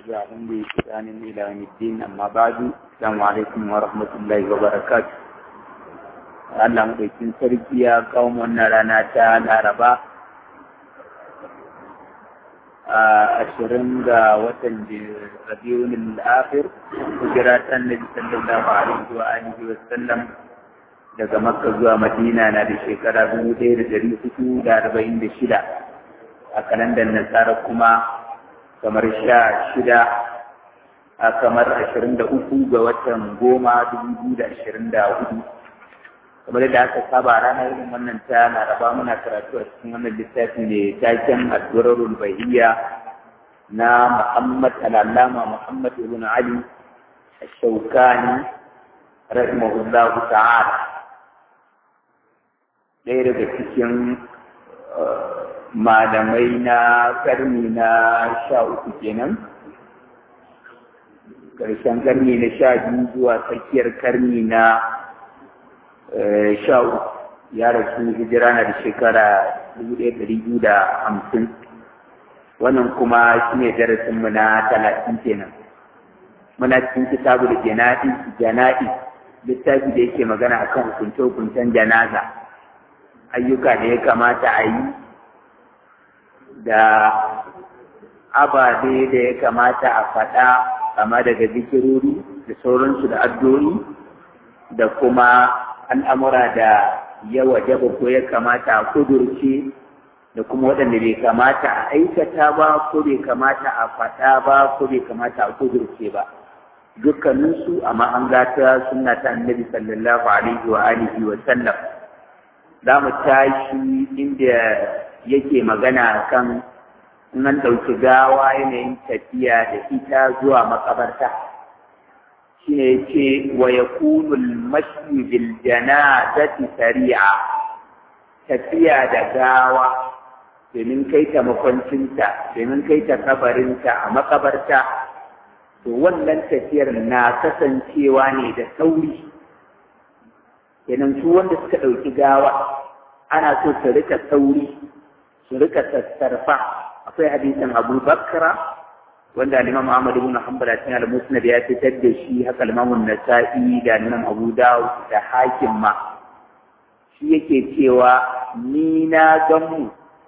تبعهم بإحسان إلى يوم الدين أما بعد السلام عليكم ورحمة الله وبركاته Allah maɗaukin sarki ya kawo wannan rana ta Laraba a ashirin ga watan Rabiul Akhir hijira ta Annabi sallallahu alaihi wa alihi wa sallam daga Makka zuwa Madina na da shekara dubu ɗaya da ɗari hudu da arba'in da shida a kalandar Nasara kuma kamar sha shida a kamar ashirin da uku ga watan goma dubu biyu da ashirin da hudu kamar da aka saba ranar irin wannan ta laraba muna karatu a cikin wannan littafi ne taken addu'arul bahiyya na Muhammad al-Allama Muhammad ibn Ali al-Shawkani rahimahullah ta'ala ɗaya daga cikin malamai na karni na sha uku kenan ƙarshen karni na sha biyu zuwa tsakiyar karni na sha uku ya rasu hijira na da shekara dubu ɗaya ɗari biyu da hamsin wannan kuma shi ne darasinmu na talatin kenan muna cikin kitabu da jana'i jana'i littafi da yake magana akan hukunce-hukuncen janaza ayyuka da ya kamata a yi da ababe da ya kamata a faɗa kama daga zikirori da sauransu da addu'o'i da kuma al'amura da ya wajaba ko ya kamata a kudurce da kuma waɗanda bai kamata a aikata ba ko bai kamata a faɗa ba ko bai kamata a kudurce ba dukkaninsu amma an gata suna ta annabi sallallahu alaihi wa alihi wa sallam za mu tashi inda yake magana kan nan ɗauki gawa yanayin tafiya da ita zuwa makabarta shi ne ce wa ya kunul mashi bil janazati sari'a tafiya da gawa domin kai ta makwancinta domin kai ta kabarinta a makabarta to wannan tafiyar na kasancewa ne da sauri kenan su wanda suka ɗauki gawa ana so su rika sauri su rika sassarfa akwai hadisin Abu Bakra wanda Imam Ahmad ibn Hanbal cikin al-Musnad ya fitar da shi haka Imam Nasa'i da Imam Abu Dawud da Hakim ma shi yake cewa ni na gan mu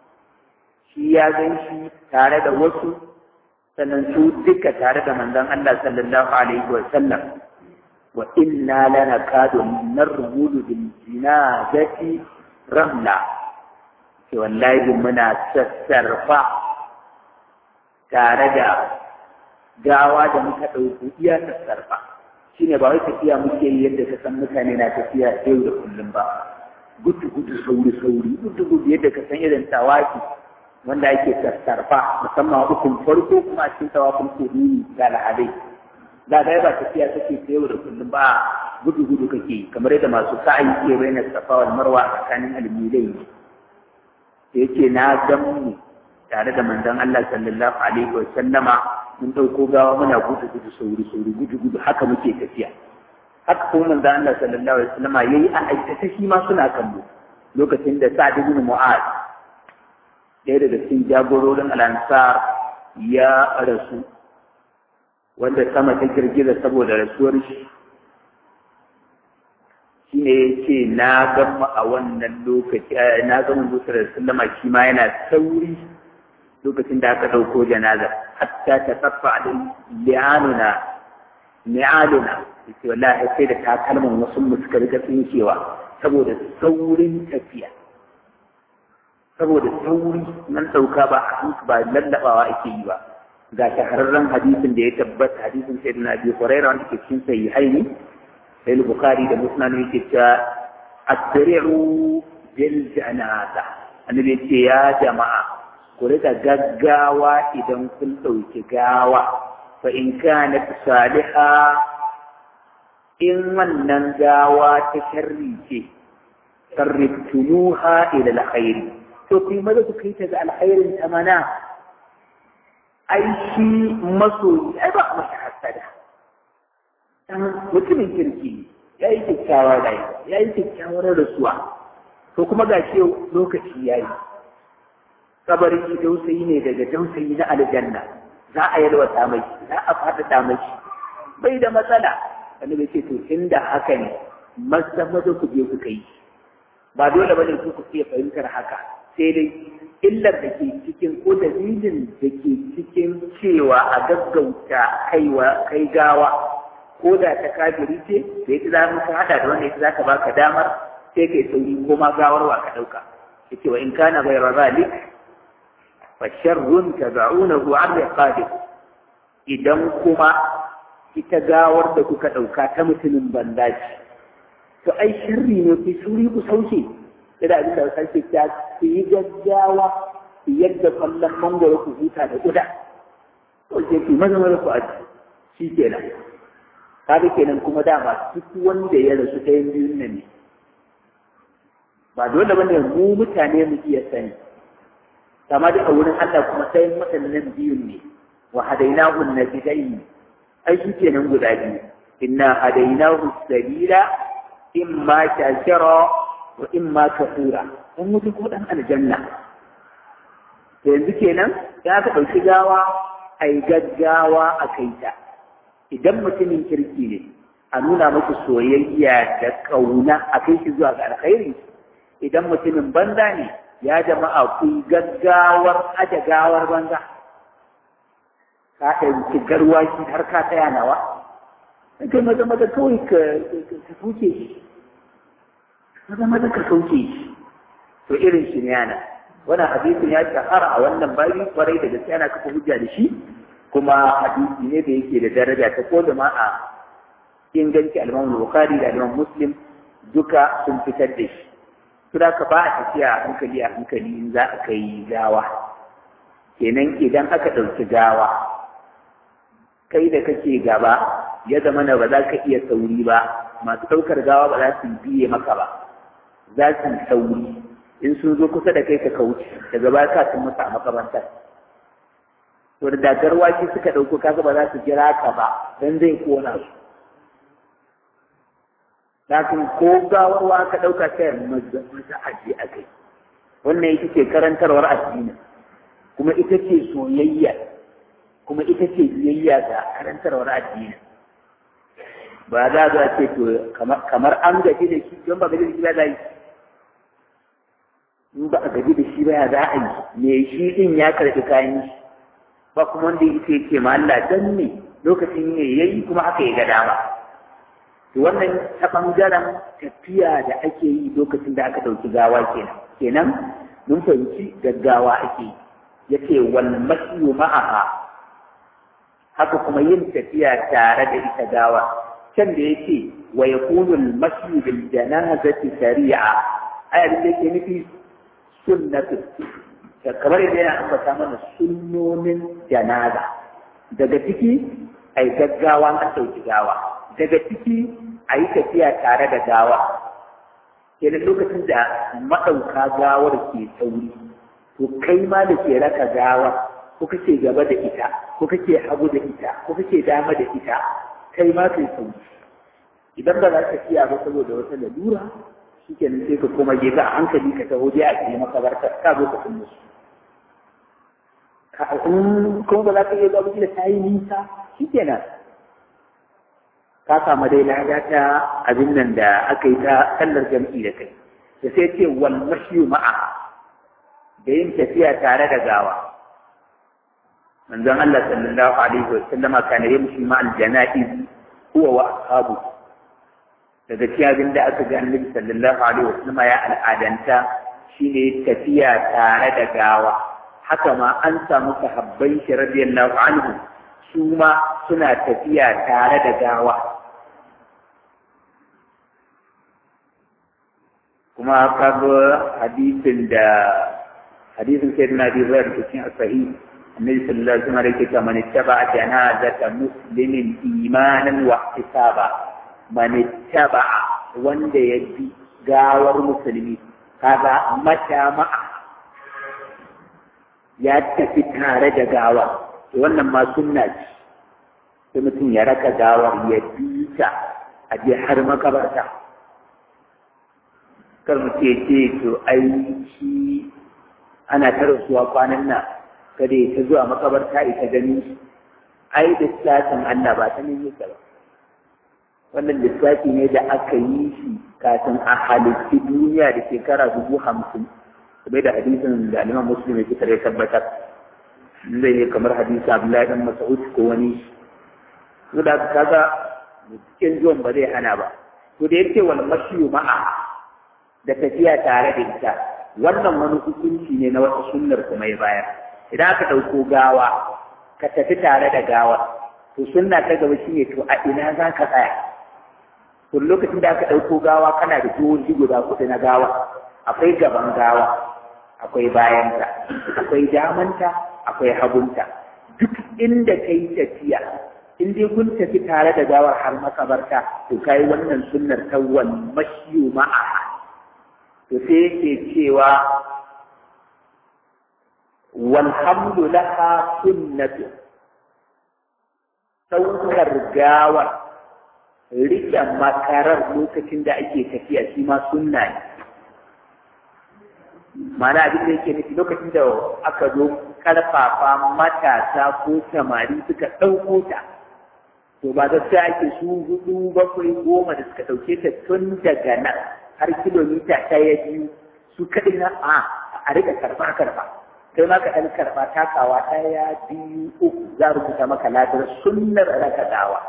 shi ya gan shi tare da wasu sannan su duka tare da manzon Allah sallallahu alaihi wa sallam wa inna lanakadu narmudu bil jinazati ramla ce wallahi muna sassarfa tare da gawa da muka ɗauki iya sassarfa shi ne ba wai tafiya muke yi yadda ka san mutane na tafiya yau da kullum ba gudu gudu sauri sauri gudu gudu yadda ka san irin tawaki wanda ake sassarfa musamman ukun farko kuma a cikin tawafin kudini da al'adai da ga ba tafiya take ta yau da kullum ba gudu gudu kake kamar yadda masu sa'ayi ke bayyana safa wal marwa tsakanin almilai da yake na gan mu tare da manzon Allah sallallahu alaihi wa sallama mun dauko gawa muna gudu gudu sauri sauri gudu gudu haka muke tafiya haka kuma manzon Allah sallallahu alaihi wa sallama yayi a aikata shi ma suna kallo lokacin da Sa'd ibn Mu'az ɗaya daga cikin jagororin al-Ansar ya rasu wanda sama ta girgiza saboda rasuwar shi shine ya ce na gama a wannan lokaci na gama musu da sallama shi ma yana sauri lokacin da aka ɗauko janaza hatta ta tsaffa da li'anuna ni'aluna yace wallahi sai da takalman wasu mu suka rika tsinkewa saboda saurin tafiya saboda sauri nan ɗauka ba a ba lallabawa ake yi ba ga shahararren hadisin da ya tabbata hadisin sayyidina Abi Hurairah wanda ke cikin sahihaini sai Bukhari da Muslim yake cewa asri'u bil janaza annabi ce ya jama'a ku rika gaggawa idan kun ɗauki gawa fa in kanat saliha in wannan gawa ta sharri ce sarriftumuha ila alkhairi to ku yi maza ku kai ta ga alkhairin ta mana ai shi masoyi ai ba masa hasada mutumin kirki ya yi kyakkyawar rayuwa ya yi kyakkyawar rasuwa to kuma ga shi lokaci ya yi kabarin dausayi ne daga dausayi na aljanna za a yalwata mai za a faɗaɗa mai bai da matsala wani bai ce to inda haka ne maza maza ku je ku kai ba dole bane ku ku iya fahimtar haka sai dai illar da ke cikin ko dalilin da ke cikin cewa a gaggauta kaiwa kai gawa ko da ta kafiri ce da ita za mu hada da wanda ita za ka baka damar sai kai sauri ko ma gawar wa ka dauka yace wa in kana ghayra zalik fa sharrun tad'unahu an riqabi idan kuma ita gawar da kuka dauka ta mutumin bandaci to ai sharri ne ku sauri ku sauke da abin da sarki ta ku yi gaggawa ku yadda kwallon mangoro ku huta da kuda to ke ku maza maza ku aji shi kenan kaga kenan kuma dama duk wanda ya rasu ta yin biyun nan ne ba dole bane mu mutane mu iya sani kama da a wurin Allah kuma sai waɗannan biyun ne wa hadainahu nabidaini ai shi kenan guda biyu inna hadainahu sabila imma shakira wa imma kafura dan mutu ko dan aljanna to yanzu kenan ya ka ɗauki gawa ai gaggawa a kai ta idan mutumin kirki ne a nuna muku soyayya da ƙauna a kai shi zuwa ga alkhairi idan mutumin banza ne ya jama'a ku gaggawar aje gawar banza ka ɗauki garwaki har ka tsaya nawa kai maza maza kawai ka sauke shi maza maza ka sauke shi to irin shi ne yana wannan hadisin ya shahara a wannan babi kwarai da gaske ana kafa hujja da shi kuma hadisi ne da yake da daraja ta ko da ma a inganci al-Imam Bukhari da al Muslim duka sun fitar da shi Sura ka ba a tafiya hankali a hankali in za a kai gawa kenan idan aka ɗauki gawa kai da kake gaba ya zama na ba za ka iya sauri ba masu ɗaukar gawa ba za su biye maka ba za su sauri in sun zo kusa da kai ka kauce daga baya ka sun musu a makamantar to da dagar wake suka ɗauko kaga ba za su jira ka ba dan zai kona su lakin ko gawarwa ka ɗauka sai maza maza aje a kai wannan ita ce karantarwar addini kuma ita ce soyayya kuma ita ce biyayya ga karantarwar addini ba za a ce to kamar an gaji da shi don ba gaji da shi ba za yi in ba a gaji da shi ba ya za a yi me shi din ya karɓi kayan shi ba kuma wanda ya ce ma Allah dan ne lokacin ne yayi kuma haka ya ga dama to wannan ta bangaren tafiya da ake yi lokacin da aka ɗauki gawa kenan kenan mun fahimci gaggawa ake yi yace wal masyu ma'aha haka kuma yin tafiya tare da ita gawa can da yake wa yakunu al masyu bil janazati sari'a ai abin da yake nufi sunnatu da kamar yadda yana ambata mana sunnonin janaza daga ciki ai gaggawa an ɗauki gawa daga ciki a yi tafiya tare da gawa kenan lokacin da maɗauka gawar ke sauri to kai ma da ke raka gawa ko kake gaba da ita ko kake hagu da ita ko kake dama da ita kai ma kai sauri idan ba za ka tafiya ba saboda wata lalura shi kenan sai ka koma gefe a hankali ka taho dai a cikin makabarta ka zo ka kun musu kuma ba za ka iya zuwa da ta yi nisa shi kenan ka samu dai lada ta abin nan da aka yi ta sallar jam'i da kai da sai ce wal mashiyu ma'a da yin tafiya tare da gawa manzon Allah sallallahu alaihi wa sallama kana yamshi ma'al janaiz huwa wa ashabu daga cikin abin da aka ga annabi sallallahu alaihi wa sallama ya al'adanta shine tafiya tare da gawa haka ma an samu sahabbai shi radiyallahu anhu su ma suna tafiya tare da gawa kuma kaga hadisin da hadisin sai na bi zai da cikin sahih annabi sallallahu alaihi wasallam yake cewa man ittaba janazata muslimin imanan wa ihtisaba man ittaba wanda ya bi gawar musulmi kaga mata ma'a ya tafi tare da gawa to wannan ma sunna ce sai mutum ya raka gawar ya bi ta a je har makabarta kar mu ce ce to ai shi ana ta rasuwa kwanan nan kada ya ta zuwa makabarta ita gani ai lissafin Allah ba ta nemi ba wannan lissafi ne da aka yi shi kafin a halitti duniya da shekara dubu hamsin kuma da hadisin da aliman muslim ya fitar ya tabbatar zai ne kamar hadisi abdullahi dan mas'ud ko wani su da kaga cikin zuwan ba zai hana ba to da yake wal mashiyu ma'a da tafiya tare da ita wannan wani hukunci ne na wata sunnar kuma ya bayar idan aka ɗauko gawa ka tafi tare da gawa to sunna ta gaba shine to a ina za ka tsaya to lokacin da aka ɗauko gawa kana da jihohi guda kuɗi na gawa akwai gaban gawa akwai bayanta akwai damanta akwai hagunta duk inda ka yi tafiya in dai kun tafi tare da gawar har makabarta to kai wannan sunnar ta wal mashiyu ma'a to sai yake cewa walhamdu laha sunnatu saukar gawar rike makarar lokacin da ake tafiya shi ma sunna ne mana abin da yake nufi lokacin da aka zo karfafa matasa ko samari suka ɗauko ta to ba gaskiya ake su hudu bakwai goma da suka ɗauke ta tun daga nan har kilomita ɗaya biyu su kaɗai na a a rika karɓa karɓa kai ma ka ɗan karɓa takawa ɗaya biyu uku za a rubuta maka ladar sunnar raka dawa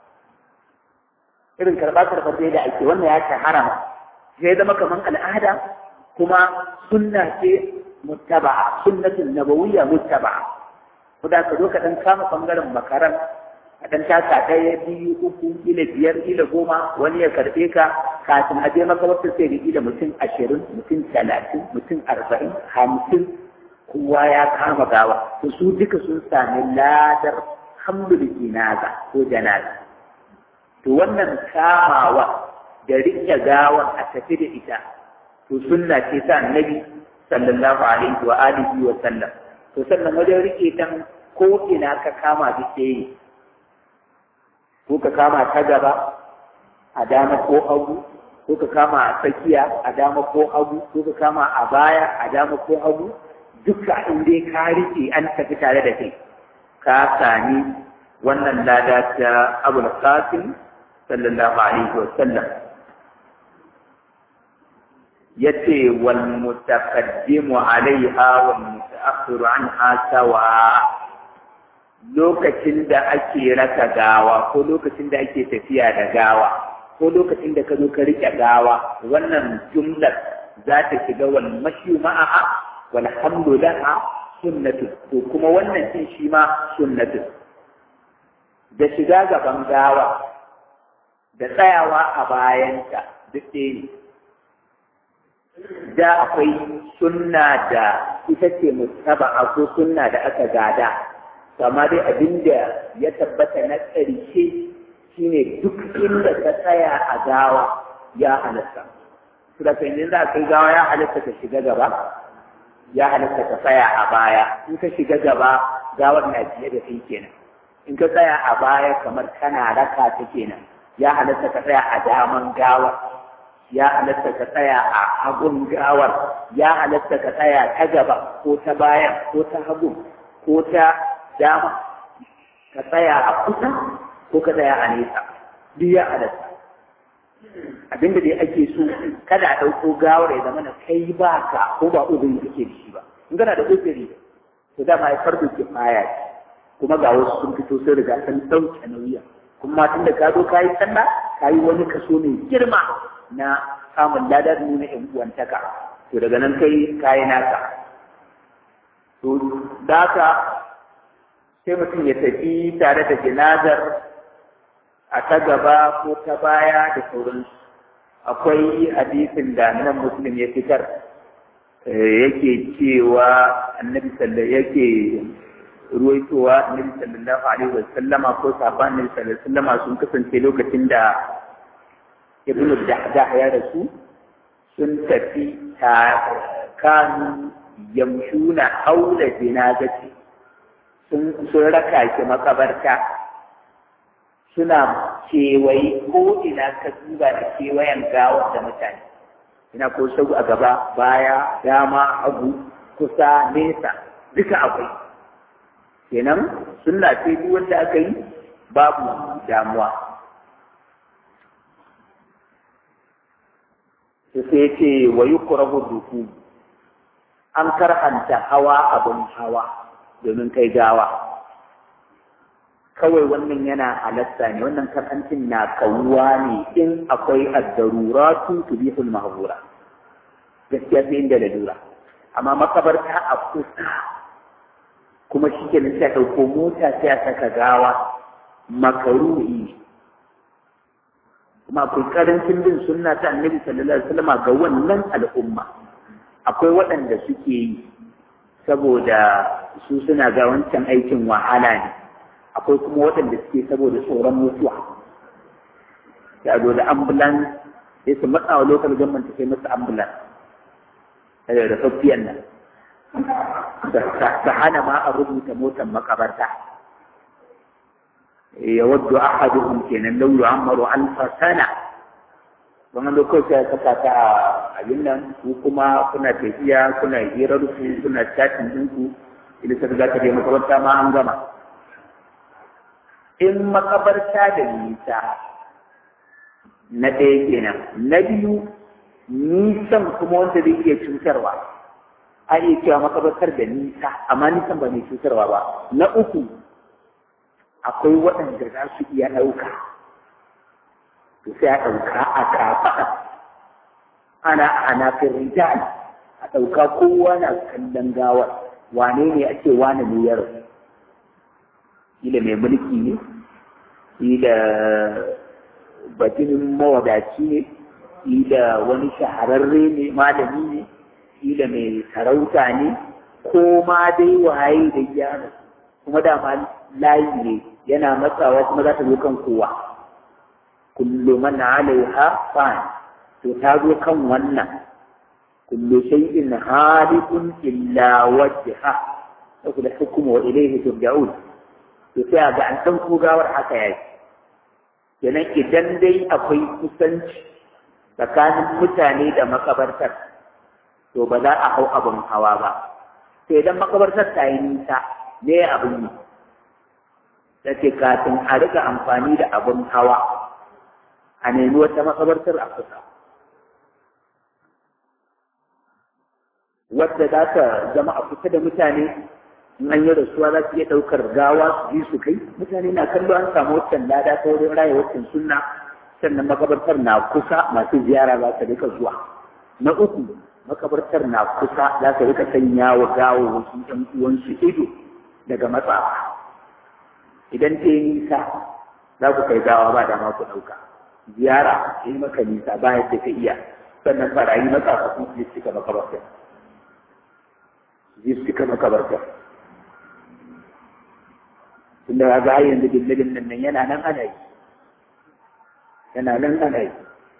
irin karɓa karɓar dai da ake wannan ya shahara ma sai zama kamar al'ada kuma sunna ce muttaba'a sunnatun nabawiyya muttaba'a ko da ka zo ka ɗan kama ɓangaren makaran a ɗan taka ɗaya biyu uku ila biyar ila goma wani ya karɓe ka kafin a je makabartar sai da ila mutum ashirin mutum talatin mutum arba'in hamsin kowa ya kama gawa to su duka sun sami ladar hamdul jinaza ko janaza to wannan kamawa da riƙe gawan a tafi da ita to sunna ce ta annabi sallallahu alaihi wa alihi wa sallam to sannan wajen riƙe ta ko ina ka kama duk yi ko ka kama ta gaba a dama ko hagu ko ka kama a tsakiya a dama ko hagu ko ka kama a baya a dama ko hagu duka in dai ka rike an tafi tare da kai ka sami wannan lada ta abul qasim sallallahu alaihi wa sallam yace wal mutaqaddimu alaiha wal mutaakhiru anha sawa lokacin da ake raka gawa ko lokacin da ake tafiya da gawa ko lokacin da ka zo ka rike gawa wannan jumlar za ta shiga wal mashi ma'aha wal hamdu laha sunnatu to kuma wannan din shi ma sunnatu da shiga gaban gawa da tsayawa a bayanta duk ɗaya ne da akwai sunna da ita ce mutaba ko sunna da aka gada amma dai abin da ya tabbata na ƙarshe shine duk inda ka tsaya a gawa ya halatta su da kan za a kai gawa ya halatta ka shiga gaba ya halatta ka tsaya a baya in ka shiga gaba gawar na fiye da kai kenan in ka tsaya a baya kamar kana raka ta kenan ya halatta ka tsaya a daman gawar ya halatta ka tsaya a hagun gawar ya halatta ka tsaya ta gaba ko ta baya ko ta hagun ko ta dama ka tsaya a kusa ko ka tsaya a nesa duk ya halatta abinda dai ake so kada a ɗauko gawar ya zama na kai ba ka ko ba uzuri kake da shi ba in kana da uzuri to dama ya farko kifaya ce kuma ga wasu sun fito sun riga sun ɗauke nauyi kuma tun da ka zo ka yi sallah ka yi wani kaso mai girma na samun ladar nuna yan uwantaka to daga nan kai ka yi naka to da haka sai mutum ya tafi tare da jinazar a ta gaba ko ta baya da sauransu akwai hadisin da nan muslim ya fitar yake cewa annabi sallallahu yake ruwaitowa annabi sallallahu alaihi wa sallama ko sahabban annabi sallallahu alaihi wa sallama sun kasance lokacin da ibnu dahdah ya rasu sun tafi ta kan yamshuna haula jinazati sun sun raka shi makabarta suna kewaye ko ina ka duba da kewayen gawar da mutane ina ko sau a gaba baya dama hagu kusa nesa duka akwai kenan sunna ce duk wanda aka yi babu damuwa sai ce wa yukrahu duku an karhanta hawa abin hawa domin kai gawa kawai wannan yana halatta ne wannan karhancin na kawuwa ne in akwai addaruratu tubihul mahzura gaskiya sai inda da lura amma makabarta a kusa kuma shi ke sai ɗauko mota sai a saka gawa makaruhi kuma akwai karancin bin sunna ta annabi sallallahu alaihi wasallam ga wannan al'umma akwai waɗanda suke yi saboda su suna ga wancan aikin wahala ne akwai kuma waɗanda suke saboda tsoron mutuwa ya zo da ambulance sai su matsa wa lokal government sai masa ambulance da rufaffiyan nan ta hana ma a rubuta motar makabarta ya wadda ahaduhum kenan lau yu'ammaru alfa sana wannan lokaci ya saka ta a abin nan ku kuma kuna tafiya kuna hirar ku kuna chatting din ku idan ka ga ka je makabarta ma an gama in makabarta da nisa na ɗaya kenan na biyu nisan kuma wanda zai iya cutarwa a iya cewa makabartar da nisa amma nisan ba mai cutarwa ba na uku akwai waɗanda za su iya ɗauka to sai a ɗauka a kafaɗa ana ana rijal a ɗauka kowa na kallon gawar wane ne ake wane ne ya rasu kila mai mulki ne kila batinin mawadaci ne kila wani shahararre ne malami ne kila mai sarauta ne ko ma dai waye da gyara kuma dama layi ne yana matsawa kuma za ta zo kan kowa kullu man alaiha fan to ta zo kan wannan kullu shay'in halikun illa wajha saboda hukumu wa ilayhi turja'un to sai ga an san gawar haka yayi kenan idan dai akwai kusanci tsakanin mutane da makabartar to ba za a hau abin hawa ba sai idan makabartar ta yi nisa ne abin yi da ke kafin a riga amfani da abin hawa a nemi wata makabartar a kusa wadda za ta zama a kusa da mutane in an yi rasuwa za su iya ɗaukar gawa su ji su kai mutane na kallo an samu waccan lada ta wurin raya waccan sunna sannan makabartar na kusa masu ziyara za su rika zuwa na uku makabartar na kusa za su rika sanya wa gawo wasu ɗan uwansu ido daga matsafa idan ta yi nisa za ku kai gawa ba dama ku ɗauka ziyara yi maka nisa ba yadda ka iya sannan barayi matsafa sun je suka makabartar je suka makabartar tunda ga yanzu dillilin nan yana nan ana yi yana nan ana yi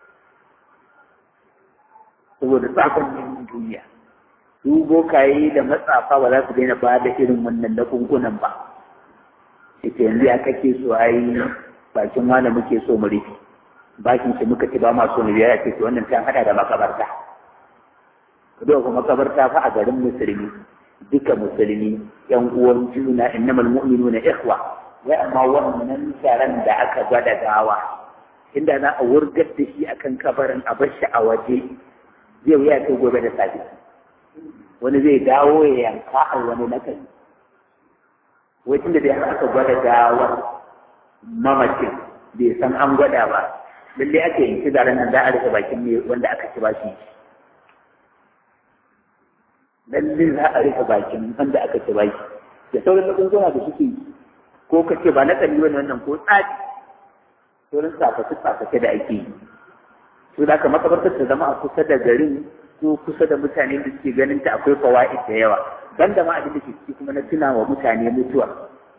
saboda tsafin neman duniya su bokaye da matsafa ba za su daina ba da irin wannan lakunkunan ba ita yanzu ya kake so a yi bakin wani muke so mu rufe bakin shi muka ci ba ma so mu biya ya ce wannan ta hada da makabarta kudu kuma makabarta fa a garin musulmi duka musulmi yan uwan juna innamal mu'minuna ikhwa wai amma wannan taron da aka gwada gawa inda za a wurgar da shi akan kabarin a bar shi a waje zai wuya kai gobe da safe wani zai dawo ya yanka a wani nakari wai tunda da aka gwada gawar mamacin bai san an gwada ba lalle ake yanki zaren nan za a rika bakin ne wanda aka ci ba shi lallin za a rufe bakin wanda aka ci baki da sauran magunguna da suke ko ka ce ba na tsari wani wannan ko tsari sauran tsafafi tsafafi da ake yi su da aka makabartar ta zama a kusa da garin ko kusa da mutane da suke ganin ta akwai fawa'id da yawa ban da ma abin da ke ciki kuma na tuna wa mutane mutuwa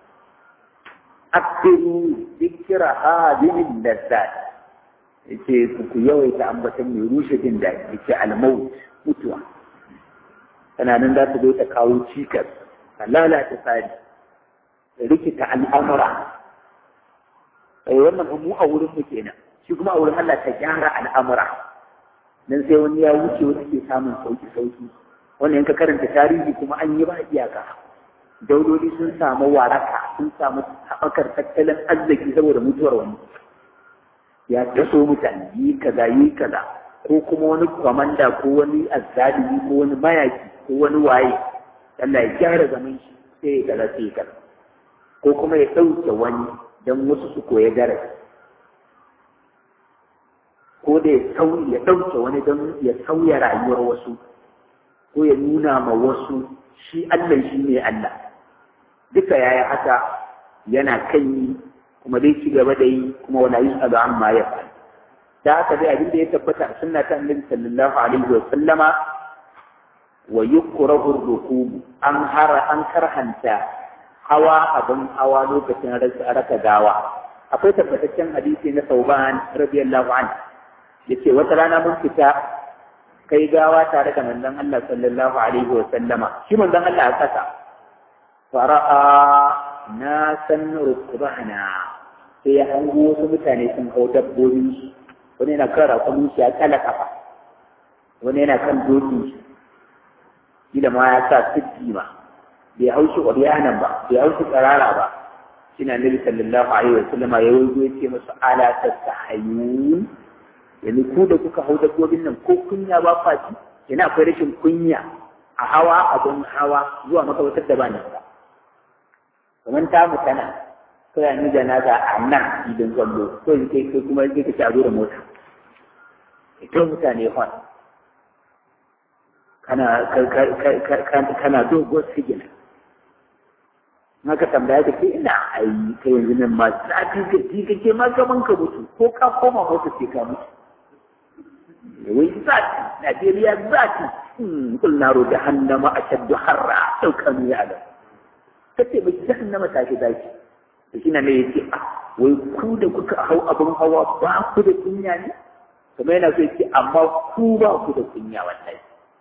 aktiru dikira hadinin lazzat yace ku yawaita ambatan mai rushe jin daɗi yace almaut mutuwa tana nan za ta zo ta kawo cikas ta lalata tsari ta rikita al'amura sai wannan mu a wurin mu kenan shi kuma a wurin Allah ta gyara al'amura dan sai wani ya wuce wani ke samun sauki sauki wannan yanka karanta tarihi kuma an yi ba iyaka dauloli sun samu waraka sun samu haɓakar tattalin arziki saboda mutuwar wani ya taso mutane yi kaza yi kaza ko kuma wani kwamanda ko wani azzalimi ko wani mayaki ko wani waye Allah ya gyara zaman shi sai ya kaza sai ya kaza ko kuma ya ɗauke wani don wasu su koya darasi ko da ya sauya ya ɗauke wani don ya sauya rayuwar wasu ko ya nuna ma wasu shi Allah shi ne Allah duka yaya haka yana kan yi kuma dai ci gaba da yi kuma wala yi ga amma ya fa da haka dai abin da ya tabbata a sunna ta annabi sallallahu alaihi wa sallama wa yukrahu ar-rukub an hara an karhanta hawa abin hawa lokacin raka gawa akwai tabbataccen hadisi na Sauban radiyallahu anhu yace wata rana mun fita kai gawa tare da manzon Allah sallallahu alaihi wa sallama shi manzon Allah a kasa fara'a na san rukbana sai ya hango wasu mutane sun hau dabbobin shi wani yana kan rakumin shi ya kala kafa wani yana kan dokin shi kila ma ya sa siddi ma bai hau shi ƙwaryanan ba bai hau shi tsarara ba shi na nabi sallallahu alaihi wa sallama ya waigo ya ce masu ala tattahayun yanzu ku da kuka hau dabbobin nan ko kunya ba faci yana akwai rashin kunya a hawa abin hawa zuwa makabatar da ba nan ba kamar ta mu tana kai ni da naga a nan idan kwallo ko in kai kai kuma sai ka ci a zo da mota ita mutane hon kana kana dogon sigina maka tambaya ka ce ina ai kai yanzu nan ma zafi ka ji kake ma gaban ka mutu ko ka koma mota sai ka mutu wai zati Najeriya zati kul naro jahannama ashaddu harra sau kanu ya alam kace bai jahannama ta shi zaki to shi ne yace ah wai ku da kuka hau abin hawa ba ku da kunya ne kuma yana so yace amma ku ba ku da kunya wallahi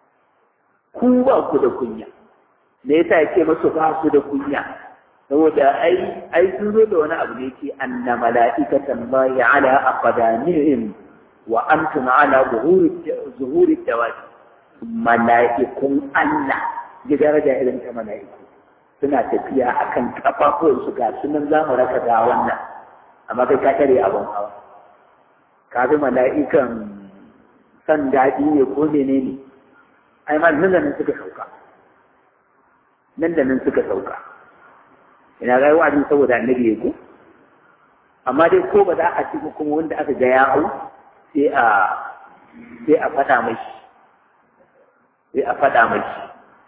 ku ba ku da kunya me yasa yake masu ba su da kunya saboda ai ai sun zo da wani abu ne yake anna mala'ikatan ba'i ala aqdanihim wa antum ala zuhuri zuhuri dawati mala'ikun Allah ji daraja irin ta mala'iku suna tafiya akan kafafuwan su ga sunan zamu raka ga wannan amma kai ka tare abun hawa ka bi mala'ikan san daɗi ne ko menene ai ma nan da nan suka sauka nan da nan suka sauka ina ga wa'azin saboda annabi ya ko amma dai ko ba za a ci kuma wanda aka ga ya hau sai a sai a faɗa mashi sai a faɗa mashi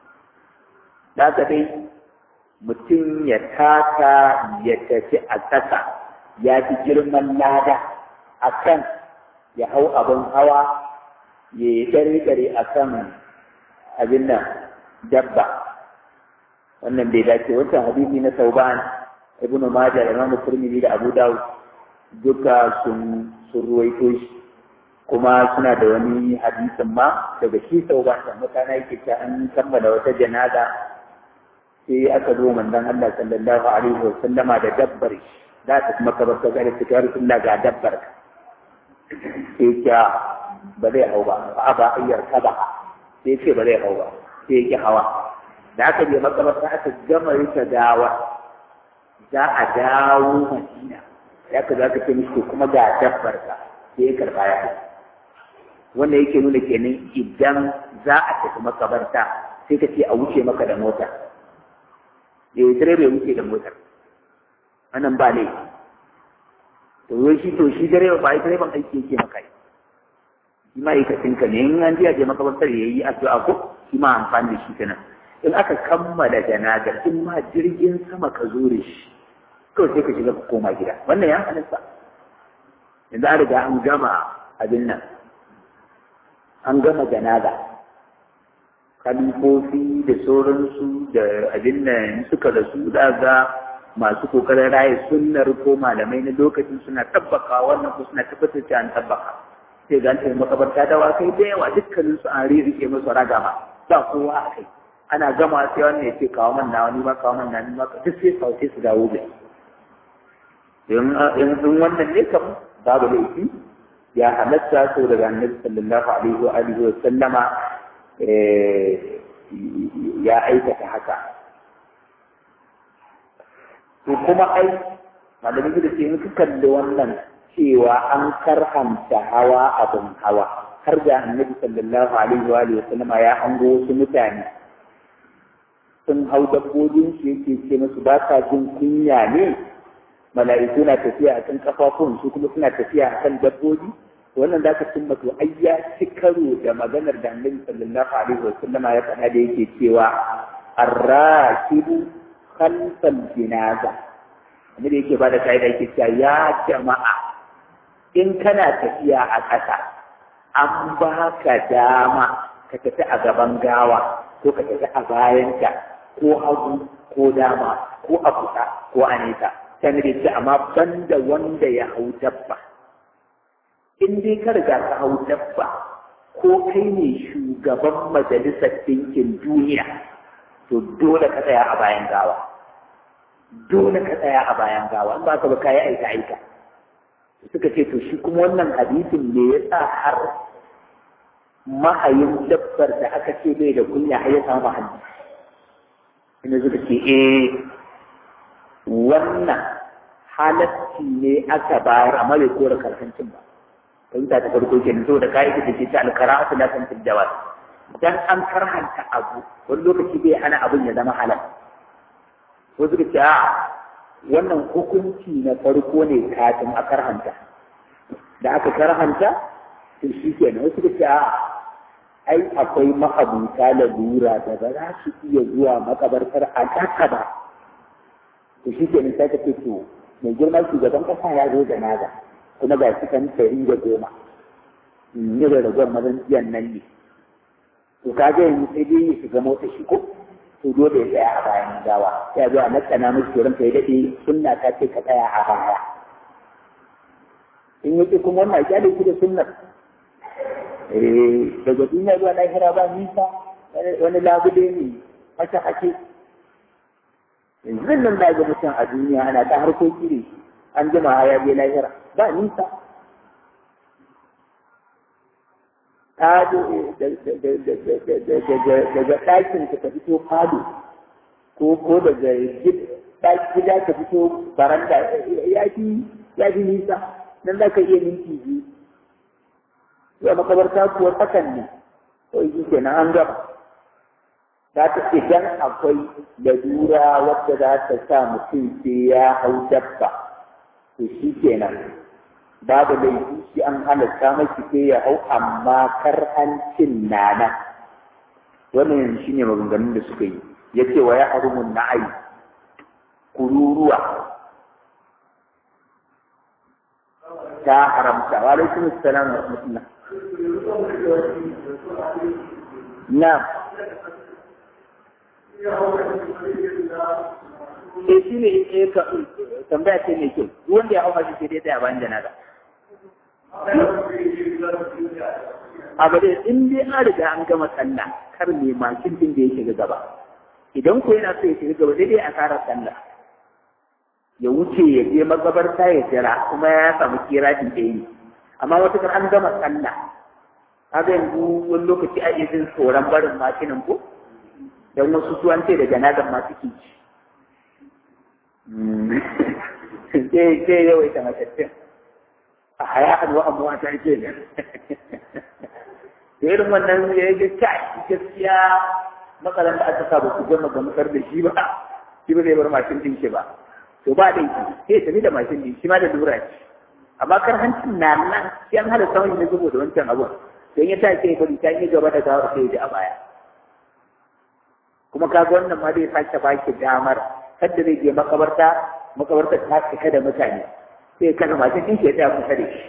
da ka dai mutum ya taka ya tafi a ƙasa ya fi girman lada a kan ya hau abin hawa ya yi ƙare a kan abin nan dabba wannan bai dace wancan hadisi na sauban ibn majah da imamu turmidi da abu dawud duka sun sun ruwaito shi kuma suna da wani hadisin ma daga shi sauban da mutane yake ta an kammala wata janaza sai aka zo manzon Allah sallallahu alaihi wa sallama da dabbar shi za ta kuma kabar ta gare ta rasulullah ga dabbar ka sai ka ba zai hau ba ba ba ayyar ka ba sai ce ba zai hau ba sai ya hawa da aka je makabarta aka gama rika gawa za a dawo madina ya ka za ka ce mishi kuma ga dabbar ka sai ya karba ya wanda yake nuna kenan idan za a tafi makabarta sai ka ce a wuce maka da mota eh direba ya wuce da motar wannan ba ne to yau shi to shi direba ba ai direban aiki yake maka yi shi ma'aikacin ka ne in an je a je makabartar ya yi addu'a ko shi ma amfani da shi kenan in aka kammala janazar in ma jirgin sama ka zo da shi kawai sai ka shiga ka koma gida wannan ya halatta yanzu an riga an gama abin nan an gama janaza kalifofi da sauransu da abin nan suka rasu daga masu kokarin raye sunnar ko malamai na lokacin suna tabbaka wannan ko suna tabbatar da an tabbaka sai ga an makabarta da wakai da yawa dukkanin su an ririke musu ragama ba kowa a kai ana gama sai wannan ya ce kawo man na wani ma kawo man na ni ma duk sai kawo sai su dawo da in in wannan ne kam babu laifi ya halatta so daga annabi sallallahu alaihi wa alihi wa sallama ya aikata haka to kuma ai malamin da ce in ka kalli wannan cewa an karhanta hawa abin hawa har da annabi sallallahu alaihi wa alihi wasallama ya hango wasu mutane sun hau dabbobin shi yake ce musu ba sa jin kunya ne mala'iku na tafiya a kan kafafun su kuma suna tafiya a kan dabbobi wannan za ka cimma to ai ya ci karo da maganar da annabi sallallahu alaihi wasallama ya faɗa da yake cewa arrakibu khalfal jinaza wanda yake ba da ka'ida yake cewa ya jama'a in kana tafiya a ƙasa an ba ka dama ka tafi a gaban gawa ko ka tafi a bayanta ko hagu ko dama ko a kusa ko a nesa sai da ce amma banda wanda ya hau dabba in dai ka riga ka hau dabba ko kai ne shugaban majalisar ɗinkin duniya to dole ka tsaya a bayan gawa dole ka tsaya a bayan gawa in ba ka ba ka yi aika aika suka ce to shi kuma wannan hadisin ne ya sa har mahayin dabbar da aka ce bai da kunya har ya samu mahalli ina suka ce eh wannan halatti ne aka bayar amma bai kora karhancin ba fahimta ta farko kenan saboda ka'ida da ke ta alkara'atu la tantil jawaz dan an karhanta abu wani lokaci bai hana abin ya zama halal wasu ka ce a wannan hukunci na farko ne kafin a karhanta da aka karhanta to shi kenan wasu ka ce a ai akwai ma'abuta lalura da ba za su iya zuwa makabartar a ƙasa ba to shi kenan sai ka ce to mai girma shugaban ƙasa ya zo da naga kuma ga shi kan ɗari da goma ne da ragowar mazan jiyan nan ne to ka ga yanzu sai dai ya shiga motsa shi ko to dole ya tsaya a bayan gawa sai zo a nakana musu turan ka ya daɗe sunna ta ce ka tsaya a baya in yake kuma wannan kyale shi da sunnar daga duniya zuwa lahira ba nisa wani labule ne mata hake yanzu nan da ga mutum a duniya ana ta harkoki ne an jima ya je lahira ba nisa ta daga ɗakin ka fito fado ko ko daga gida ka fito baranda ya fi ya fi nisa nan za ka iya minti biyu zuwa makabarta kuwa tsakan ne ko yi kenan an gaba za ta idan akwai lalura wadda za ta sa mutum sai ya hau dabba to shi kenan babu laifi shi an halatta mashi sai ya hau amma karhancin nana wannan shi ne maganganun da suka yi ya ce wa ya harumun na'ai kururuwa ta haramta wa alaikum assalam wa rahmatullah na eh shi ne eh ka tambaya ce mai kyau duk wanda ya hau mashi sai dai tsaya bayan janaza abu dai in dai an riga an gama sallah kar ne makin din da ya shiga gaba idan ko yana so ya shiga gaba daidai a fara sallah ya wuce ya je magabarta ya jira kuma ya samu kiratin da yi amma wata kan an gama sallah kaga yanzu wani lokaci a jin tsoron barin makinin ko don wasu su an ce da janazar ma suke ci sai sai yawaita matattun a haya'an wa amma ta ke ne da irin wannan ya yi kai gaskiya matsalan da aka sa ba ku gama gamsar da shi ba shi ba zai bar mashin din shi ba to ba da yi sai tafi da mashin din shi ma da lura ce amma kar hancin na nan shi an hada samun ne saboda wancan abun don ya ta ce bari ta yi gaba da gawar sai ya a baya kuma kaga wannan ma zai sake baki damar kadda zai je makabarta makabarta ta cika da mutane sai kana mashin din ke tsaya kusa da shi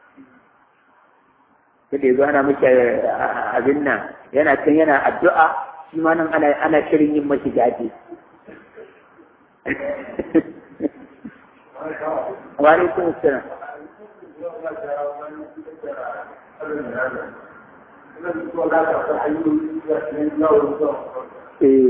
sai da ana miki abin nan yana can yana addu'a shi ma nan ana ana shirin yin mashi gaji wa alaikum assalam eh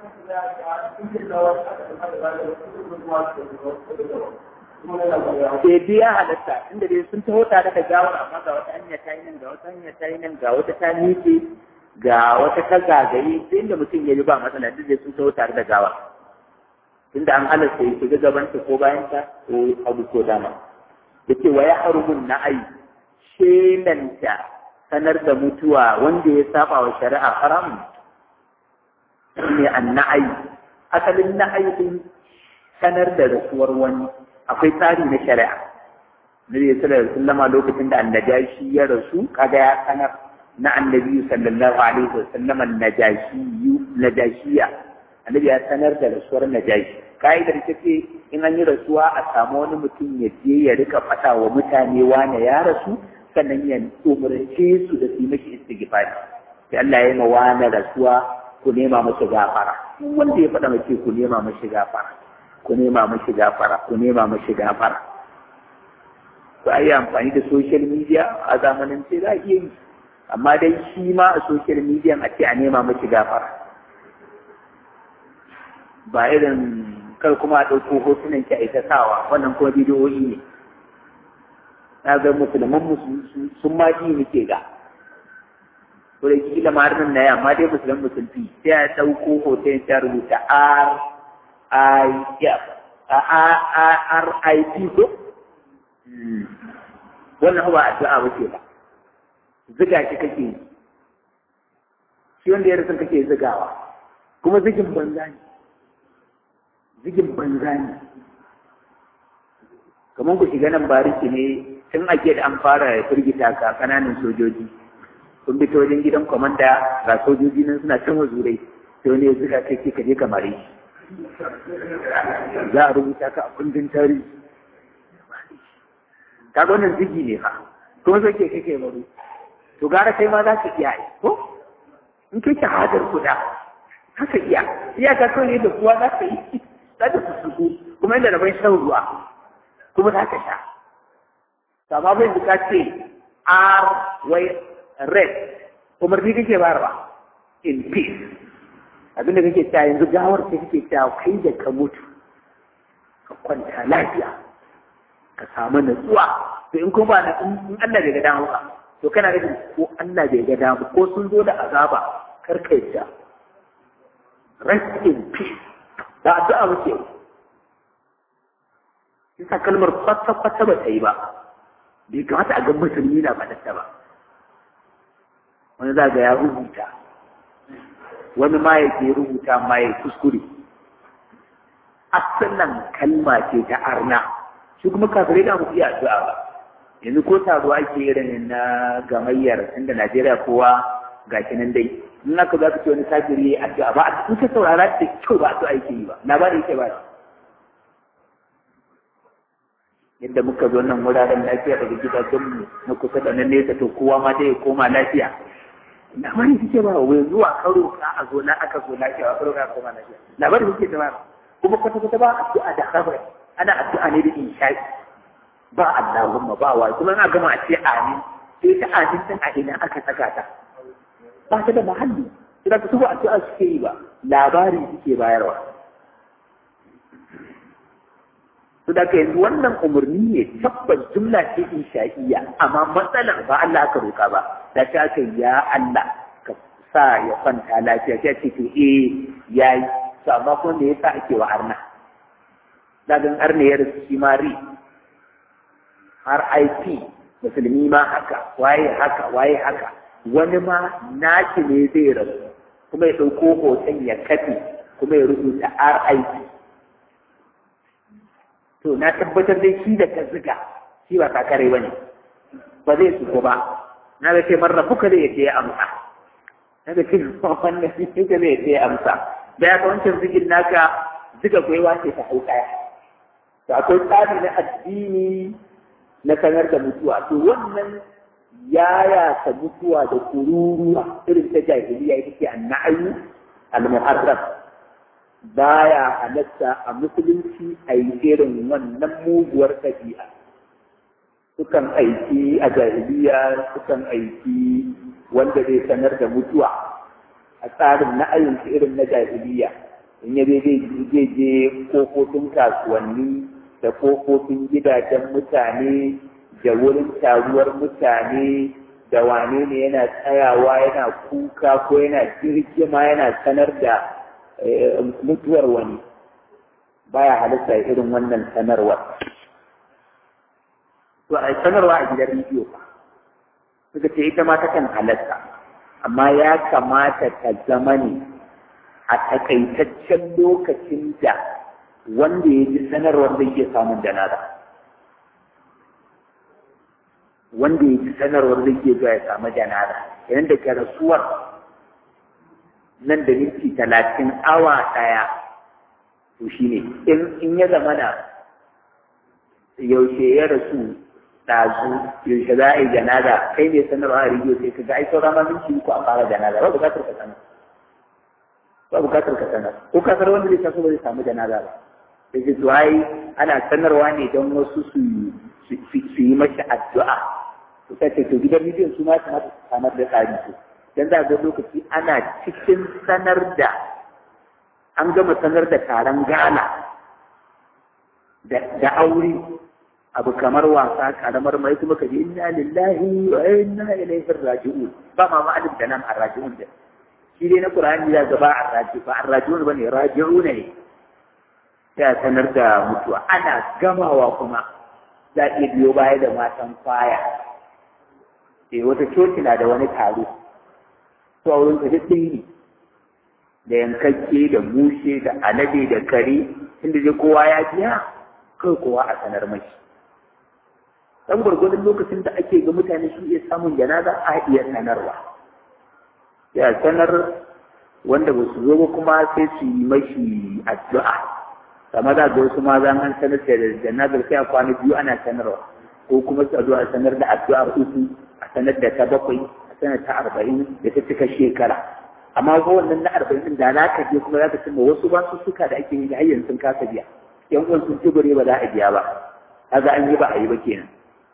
sai biya halatta inda dai sun taho tare da gawar amma ga wata hanya ta yi nan ga wata hanya ta yi nan ga wata ta miƙe ga wata ta zagaye sai inda mutum ya yi ba matsala duk dai sun taho tare da gawar tunda an halasta ya shiga gabanta ko bayanta ko abu ko dama yace wa ya harumun na'ai shelanta sanar da mutuwa wanda ya saba wa shari'a haramun ne an na'ai asalin na'ai din sanar da rasuwar wani akwai tsari na shari'a Nabi sallallahu alaihi wasallam lokacin da annajashi ya rasu kaga ya sanar na annabi sallallahu alaihi wasallam annajashi najashiya annabi ya sanar da rasuwar najashi ka'idar ta ce in an yi rasuwa a samu wani mutum ya je ya rika faɗa wa mutane wane ya rasu sannan ya umarce su da su mashi istighfari sai Allah ya yi ma wane rasuwa ku nema mashi gafara wanda ya faɗa mace ku nema mashi gafara ku nema mashi gafara ku nema mashi gafara to ai amfani da social media a zamanin sai za a iya yi amma dai shi ma a social media a ce a nema mashi gafara ba irin kar kuma a ɗauko hotunan ki a ita sawa wannan kuma bidiyoyi ne na ga musulman sun ma ji muke ga ko da kila ma har nan na amma dai musulman musulmi sai a ɗauko hoton ta rubuta R I F R I P ko wannan ba addu'a ba ce ba ziga shi kake yi shi wanda ya rasu kake zigawa kuma zigin banza ne zigin banza ne kamar ku shiga nan bariki ne tun ake da an fara firgita ka kananan sojoji kun bi ta wajen gidan kwamanda ga sojoji nan suna can wazurai sai wani ya zuga kai ka je kamar shi za a rubuta ka a kundin tarihi ka ga wannan zigi ne fa kuma sai ke kake baro to gara kai ma za ka iya yi ko in kai shahadar kuda haka iya iyaka kawai ne da kuwa za ka yi za ta fusuku kuma inda rabon shan ruwa kuma za ka sha sama bai ka ce r wai red umarni kake bayarwa in peace abinda kake cewa yanzu gawar ta kake cewa kai da ka mutu ka kwanta lafiya ka samu natsuwa to in kuma na in Allah bai ga damu ba to kana da ko Allah bai ga damu ko sun zo da azaba kar ka yadda rest in peace da addu'a muke Isa kalmar kwata-kwata ba ta yi ba, bai kamata a ga musulmi na faɗatta ba. Wani za ga ya rubuta, wani ma ya ke rubuta ma ya kuskure. Asalin kalma ce ta arna, shi kuma kafirai da mu iya addu'a ba. Yanzu ko taro ake irin na gamayyar inda Najeriya kowa ga nan dai. in aka za ka ce wani kafiri ya addu'a ba in ka saurara da kyau ba addu'a yake yi ba labari yake ba yadda muka zo nan wuraren lafiya daga gidajen mu na kusa da na nesa to kowa ma dai ya koma lafiya labari yake ba wai zuwa karo ka a zo na aka zo lafiya ba karo ka koma lafiya labari yake da ba kuma kwata kwata ba addu'a da khabar ana addu'a ne da insha'i ba Allahumma ba wa kuma ina gama a ce amin sai ta amin din a ina aka saka ta ba ta da muhalli idan ka tuba addu'a suke yi ba labari suke bayarwa su da yanzu wannan umarni ne tabbas jumla ce insha'iyya amma matsalar ba Allah aka roka ba da ta aka ya Allah ka sa ya kwanta lafiya ta ce to eh yayi to amma kuma me yasa ake wa arna dagan arna ya rasu shi ma ri har IP musulmi ma haka waye haka waye haka wani ma naki ne zai rasu kuma ya ɗauko hoton ya kafe kuma ya rubuta RIP. To, na tabbatar dai shi da ka ziga, shi ba kakare ba ne, ba zai tsuko ba, na ga ce marar fuka zai yadda ya amsa. Na ga ce wannan fuka zai yadda ya amsa. Da ya wancan zigin naka ziga gwaiwa ce ta hau kaya. To, akwai tsari na addini na sanar da mutuwa. To, wannan yaya ta mutuwa da kururuwa irin ta jahiliya ita ce annayu al-muharram baya halatta a musulunci a yi irin wannan muguwar ɗabi'a sukan aiki a jahiliya sukan aiki wanda zai sanar da mutuwa a tsarin na'ayin irin na jahiliya in ya zai je kofofin kasuwanni da kofofin gidajen mutane da wurin taruwar mutane da wane ne yana tsayawa yana kuka ko yana jirgima yana sanar da mutuwar wani baya halitta irin wannan sanarwar to a sanarwa a gidan rediyo ba suka ce ita ma takan halatta amma ya kamata ta zama ne a takaitaccen lokacin da wanda ya ji sanarwar zai iya samun janaza wanda ya ji sanarwar zai iya zuwa ya samu janaza yayin da ke rasuwar nan da minti talatin awa ɗaya to shi ne in ya zama na yaushe ya rasu ɗazu yaushe za a yi janaza kai ne sanarwa a rijiyo sai ka ga ai sauran ma minti uku a fara janaza ba bukatar ka sanar ba bukatar ka sanar ko kasar wanda zai taso ba zai samu janaza ba da ke to ai ana sanarwa ne don wasu su yi mashi addu'a to sai ce to gidan rediyon su ma kamata su samar da tsari to dan za ga lokaci ana cikin sanar da an gama sanar da taron gala da aure abu kamar wasa karamar mai kuma kaji inna lillahi wa inna ilaihi raji'un ba ma ma'alim da nan arraji'un da shi dai na qur'ani da gaba arraji ba arraji'un bane raji'un ne ya sanar da mutuwa ana gamawa kuma za iya biyo baya da matan kwaya eh wata coci na da wani taro to a wurin duk ne da yankakke da mushe da alade da kare inda dai kowa ya biya kai kowa a sanar mashi dan gwargwadon lokacin da ake ga mutane su iya samun janaza a iya sanarwa ya sanar wanda ba su zo ba kuma sai su yi mashi addu'a kama za ga wasu ma zan an sanar da janazar sai a kwana biyu ana sanarwa ko kuma su addu'a sanar da addu'ar uku a sanar da ta bakwai a sanar ta arba'in da ta cika shekara amma ko wannan na arba'in da za ka je kuma za ka cimma wasu ba su suka da ake yi da hayyan sun kasa biya yan uwan sun tubure ba za a biya ba kaga an yi ba a yi ba kenan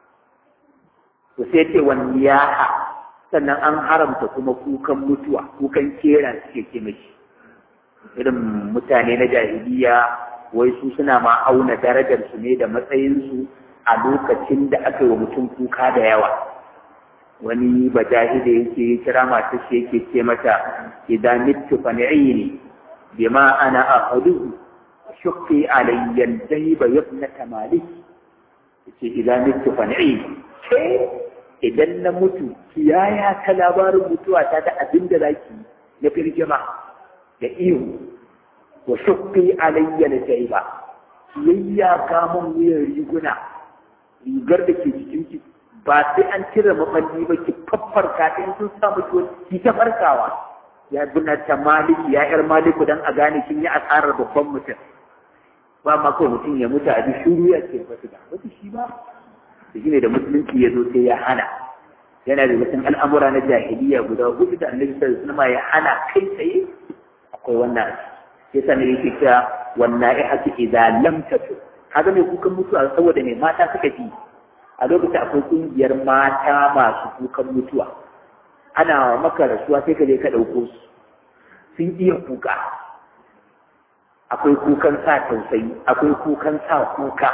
to sai ce wani yaha sannan an haramta kuma kukan mutuwa kukan kera suke ce mashi irin mutane na jahiliya wai su suna ma auna darajar su ne da matsayinsu a lokacin da aka yi wa mutum kuka da yawa wani bajahide yake kira masu shi yake ce mata idan mittu fa ni'ini bima ana ahaduhu shukki alayya dayba yabnata malik yace idan mittu fa ni'ini ke idan na mutu kiyaya ta labarin mutuwa ta da abin da zaki na firgima da ihu wa shukki alayya dayba kiyayya kamun wuyan riguna rigar da ke jikin ki ba sai an cire maballi ba ki faffarka ta in sun samu ki ki ta farkawa ya bina ta maliki ya yar maliku dan a gane kin yi asarar babban mutum ba ma ko mutum ya mutu a shuru ya ce ba su da wata shi ba da shi ne da musulunci ya zo sai ya hana yana da mutum al'amura na jahiliya guda hudu da annabi sallallahu alaihi wasallam ya hana kai tsaye akwai wannan sai sanin yake cewa wannan ya haki idan lam tatu kaga mai kukan mutuwa saboda mai mata suka fi a lokacin akwai kungiyar mata masu kukan mutuwa ana maka rasuwa sai ka je ka ɗauko su sun iya kuka akwai kukan sa tausayi akwai kukan sa kuka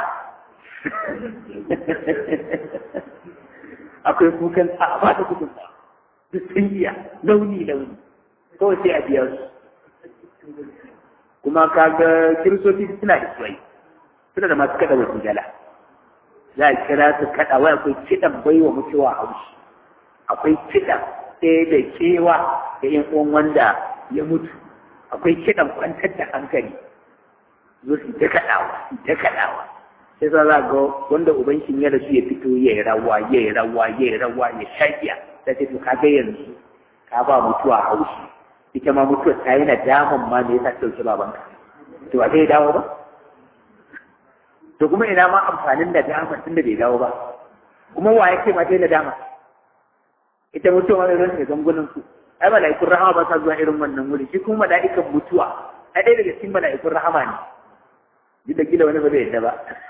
akwai kukan sa ba da kudin ba duk sun iya launi launi kawai sai a biya su kuma kaga kiristoci suna da suwai suna da masu kada wasu gala za a kira su kada wai akwai kidan baiwa mutuwa haushi akwai kidan ɗaya da kewa da yan uwan wanda ya mutu akwai kidan kwantar da hankali zo su ta kaɗawa su ta kaɗawa sai sa za ga wanda uban shi ya rasu ya fito ya yi rawa ya yi rawa ya yi rawa ya shaƙiya ta ce to kaga yanzu ka ba mutuwa haushi ita ma mutuwa ta yi nadaman ma me yasa ta ɗauki babanka to ba zai dawo ba to kuma ina ma amfanin nadama tunda bai dawo ba kuma wa yake ma ta nadama ita mutuwa wani ran da gangunan su ai mala'ikun rahama ba sa zuwa irin wannan wuri shi kuma mala'ikan mutuwa ai ɗaya daga cikin mala'ikun rahama ne duk da kila wani ba zai yadda ba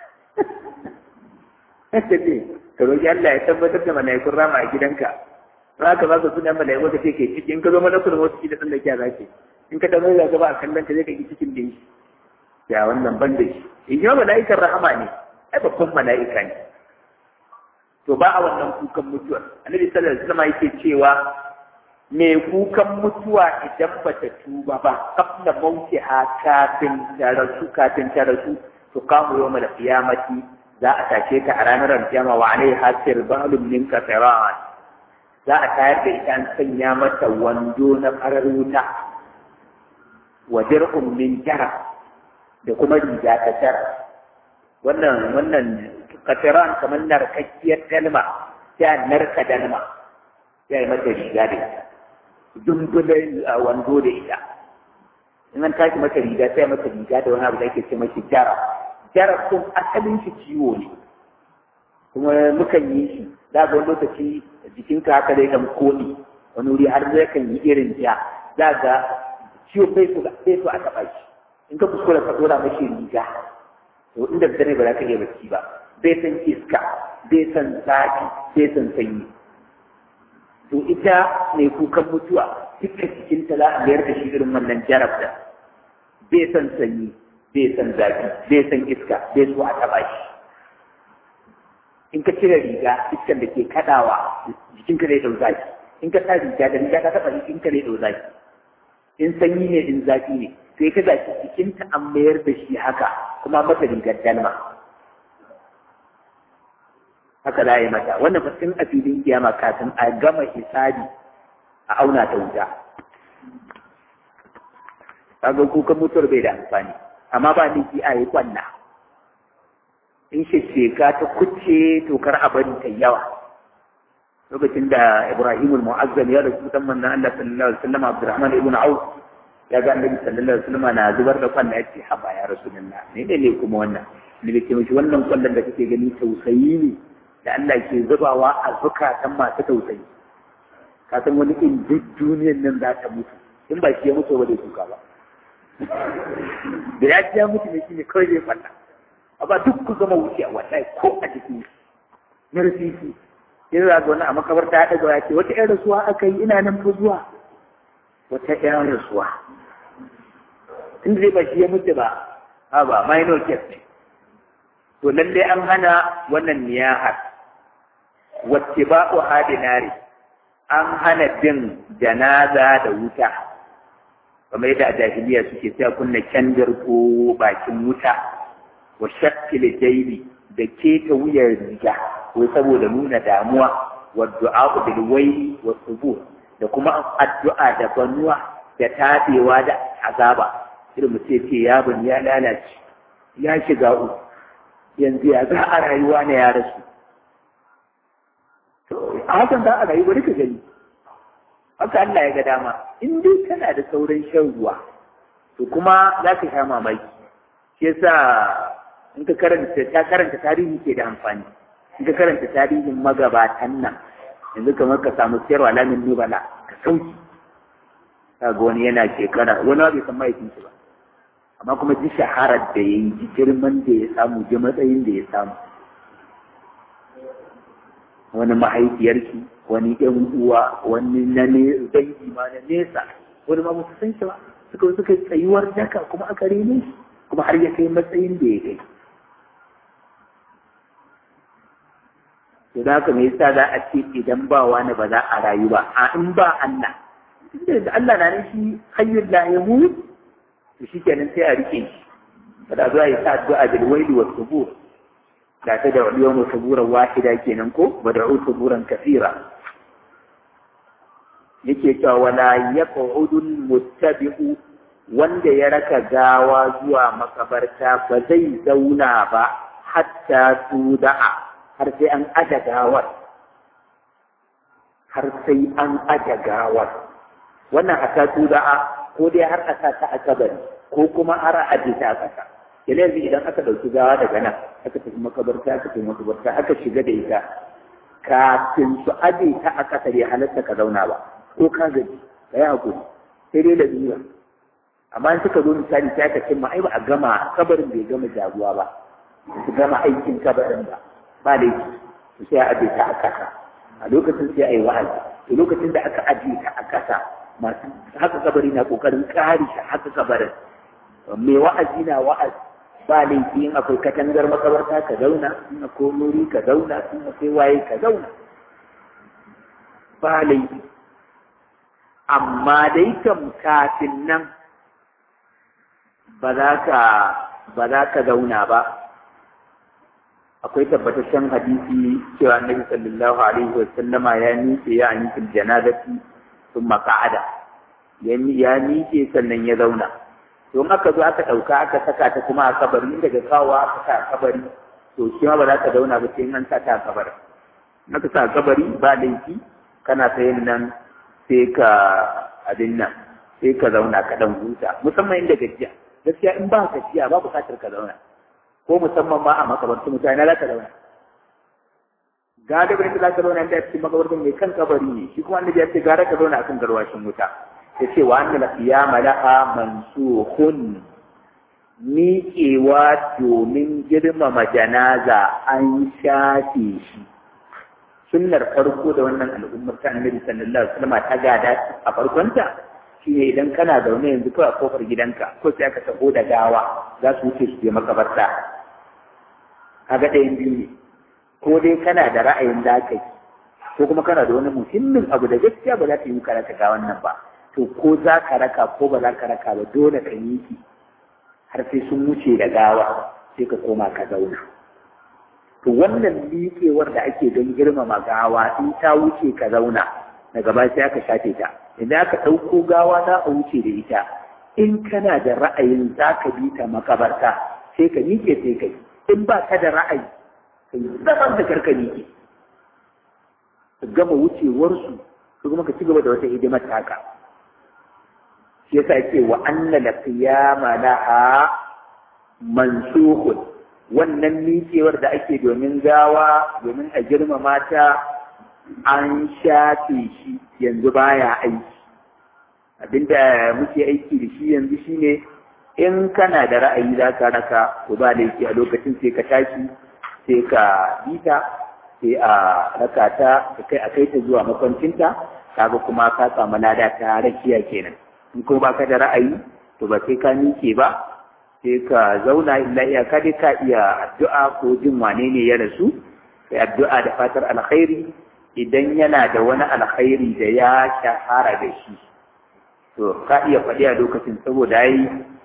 ta ce ka roƙi Allah ya tabbatar da mala'ikun rama a gidanka za ka ba ka suna mala'iku ka ce ke ciki in ka zo mana kuma wasu da tsallake a zaki in ka tabbata da gaba a kallon ka zai ka yi cikin da shi ya wannan ban da shi in yi mala'ikan rahama ne ai babban mala'ika ne to ba a wannan kukan mutuwar annabi sallallahu alaihi wasallam yake cewa mai kukan mutuwa idan ba ta tuba ba kafna mauki ha kafin ta rasu kafin ta rasu to kamu yau da kiyamati za a tashe ta a ranar alkiyama wa alai hasir balum min kafiran za a tayar da ita an sanya mata wando na farar wuta wa dir'un min jara da kuma riga ta tara wannan wannan kafiran kamar narkakkiyar dalma sai narka dalma sai mata riga da ita dumbulai a wando da ita in an tashi mata riga sai mata riga da wani abu da ake ce mashi jara jara kun asalin shi ciwo ne kuma mukan yi shi za ga wani lokaci jikinka haka zai kan koni wani wuri har zai kan yi irin ja za ga ciwo bai so bai so a taɓa shi in ka kuskura ka dora mashi riga to inda dare ba za ka iya bacci ba bai san iska bai san zafi bai san sanyi to ita mai kukan mutuwa dukkan cikinta za a mayar da shi irin wannan jarabta bai san sanyi bai san zafi bai san iska bai so a taba shi in ka cire riga iskan da ke kadawa jikinka zai dau zafi in ka sa riga da riga ka taba jikinka zai dau zafi in sanyi ne in zafi ne sai ka gashi jikinta an mayar da shi haka kuma mata rigar dalma haka za a yi mata wannan fasin a filin kiyama kafin a gama hisabi a auna ta wuta kaga kukan mutuwar bai da amfani amma ba ni a yi kwanna in sheka ta kuce to kar a bari ta yawa lokacin da Ibrahim al-Mu'azzam ya rasu dan manzon Allah sallallahu alaihi wasallam Abdurrahman ibn Auf ya ga Annabi sallallahu alaihi wasallam na zubar da kwanna yace haba ya rasulullah ne ne ne kuma wannan ne ke mishi wannan kwallon da kake gani tausayi ne da Allah ke zubawa a zukatan masu tausayi ka san wani in duk duniyar nan za ta mutu in ba shi ya mutu ba zai kuka ba da ya ji ya mutu ne shi ne kawai zai falla amma duk ku zama wuce a wallahi ko a jiki narfisi sai za ga wani a makabarta ya ɗaga ya ce wata ƴan rasuwa aka yi ina nan fa zuwa wata ƴan rasuwa in zai ba shi ya mutu ba ha ba minor case ne to lalle an hana wannan niyahar wacce ba ku hadinari an hana bin janaza da wuta kamar yadda a jahiliya suke sai kunna kyandir ko bakin wuta wa shakkil jaibi da keta wuyar riga wai saboda nuna damuwa wa du'a bil wayli wa subur da kuma addu'a da banuwa da tabewa da azaba irin mu ce ce ya bani ya lalace ya shiga uku yanzu ya za a rayuwa na ya rasu a hakan za a rayu bari ka gani haka Allah ya ga dama in dai kana da sauran shan ruwa to kuma za ka sha mamaki shi yasa in ka karanta ta karanta tarihi ke da amfani in ka karanta tarihin magabatan nan yanzu kamar ka samu siyarwa lamin nubala ka sauki ka ga wani yana shekara wani bai san mahaifinsu ba amma kuma ji shaharar da ya yi ji girman da ya samu ji matsayin da ya samu wani mahaifiyarki wani ɗan uwa wani na ne dangi ma na nesa wani ma musu san shi ba suka suka tsayuwar daka kuma aka rene shi kuma har ya kai matsayin da ya kai to da haka me yasa za a ce idan ba wani ba za a rayu ba a in ba Allah da Allah na nan shi hayyul la yamut to shikenan sai a rike shi kada zuwa yi sa addu'a bil waili was subur da ta da yawmu suburan wahida kenan ko wad'u suburan kathira yake cewa wala yaq'udul muttabi'u wanda ya raka gawa zuwa makabarta ba zai zauna ba hatta tuda'a har sai an aja gawar har sai an aja gawar wannan hatta tuda'a ko dai har a sa ta a kabari ko kuma har a aje ta a ƙasa yana yanzu idan aka ɗauki gawa daga nan aka tafi makabarta aka tafi makabarta aka shiga da ita kafin su aje ta a ƙasa bai halatta ka zauna ba ko ka gaji ka yi hakuri sai dai da zura amma in suka zo misali sai aka cimma ai ba a gama kabarin bai gama jagowa ba su gama aikin kabarin ba ba laifi su sai a aje ta a ƙasa a lokacin sai a yi wa'azi to lokacin da aka aje ta a ƙasa masu haka kabari na ƙoƙarin kare shi haka kabarin mai wa'azi na wa'azi ba laifi in akwai katangar makabarta ka zauna in akwai nuri ka zauna in akwai waye ka zauna ba laifi amma dai kam kafin nan ba za ka ba za ka zauna ba akwai tabbataccen hadisi cewa annabi sallallahu alaihi wa sallama ya miƙe ya an fil janazati sun maka'ada ya miƙe sannan ya zauna to in aka zo aka ɗauka aka saka ta kuma a kabari in daga kawo aka sa a kabari to shi ma ba za ka zauna ba sai an sa ta a kabari in aka sa a kabari ba laifi kana sayin nan sai ka abin nan sai ka zauna ka ɗan huta musamman inda gajiya gaskiya in ba gajiya ba buƙatar ka zauna ko musamman ma a makabartu mutane za ka zauna galibin da za ka zauna da cikin makabartun mai kan kabari ne shi kuma annabi ya ce gara ka zauna akan garwashin wuta ya ce wa annal qiyama laha mansukhun miƙewa domin girmama janaza an shafe shi sunnar farko da wannan al'ummar ta annabi sallallahu alaihi wasallam ta gada a farkonta shine idan kana zaune yanzu kawai a kofar gidanka ko sai aka taho da gawa za su wuce su je makabarta kaga ɗayan biyu ne ko dai kana da ra'ayin da ka yi ko kuma kana da wani muhimmin abu da gaskiya ba za ka yi ka raka ga wannan ba to ko za ka raka ko ba za ka raka ba dole ka yi ki har sai sun wuce da gawa sai ka koma ka zauna to wannan miƙewar da ake don girmama gawa in ta wuce ka zauna daga baya sai aka shafe ta idan aka ɗauko gawa za a wuce da ita in kana da ra'ayin za ka bi ta makabarta sai ka miƙe sai ka yi in ba ka da ra'ayi ka yi zaman da karka miƙe ka gama wucewarsu ka kuma ka ci gaba da wata hidimar taka shi yasa ce wa anna la qiyama laha mansukhun wannan miƙewar da ake domin gawa domin a girmama ta an shafe shi yanzu baya aiki abinda muke aiki da shi yanzu shine in kana da ra'ayi za ka raka to ba laifi a lokacin sai ka tashi sai ka bita sai a raka ta kai a kai ta zuwa makwancinta kaga kuma ka samu lada ta rakiya kenan in kuma baka da ra'ayi to ba sai ka miƙe ba sai ka zauna illa iyaka dai ka iya addu'a ko jin wane ne ya rasu sai addu'a da fatar alkhairi idan yana da wani alkhairi da ya shahara da shi to ka iya faɗi a lokacin saboda yi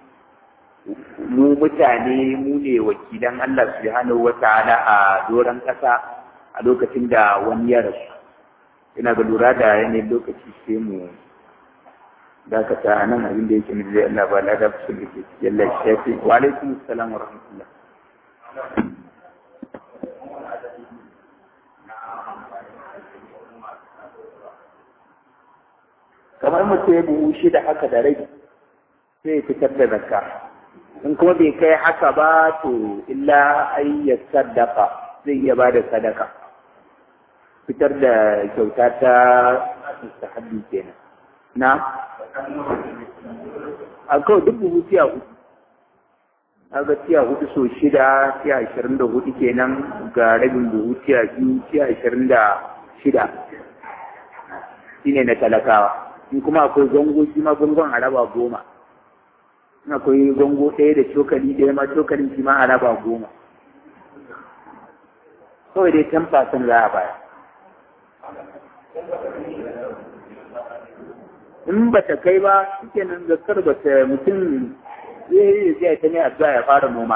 mu mutane mu ne wakilan Allah subhanahu wa ta'ala a doron ƙasa a lokacin da wani ya rasu ina ga lura da yanayin lokaci sai mu dakata nan abin da yake mai Allah ba la da su da ke yalla shafi wa alaikum assalam wa rahmatullah kamar mutum ya buhu shi da haka da rai sai ya fitar da zakka in kuma bai kai haka ba to illa ai ya sadaka zai iya ba da sadaka fitar da kyauta ta mustahabbi kenan na a kawai duk buhu tiya hudu aga tiya hudu so shida tiya ashirin da hudu kenan ga rabin buhu tiya biyu tiya ashirin da shida shine na talakawa in kuma akwai zango shi ma gungun a raba goma in akwai zango ɗaya da cokali ɗaya ma cokalin shi ma a raba goma kawai dai ten percent za a baya in ba ta kai ba suke nan zakar ba ta mutum zai yi zai ta ne addu'a ya fara noma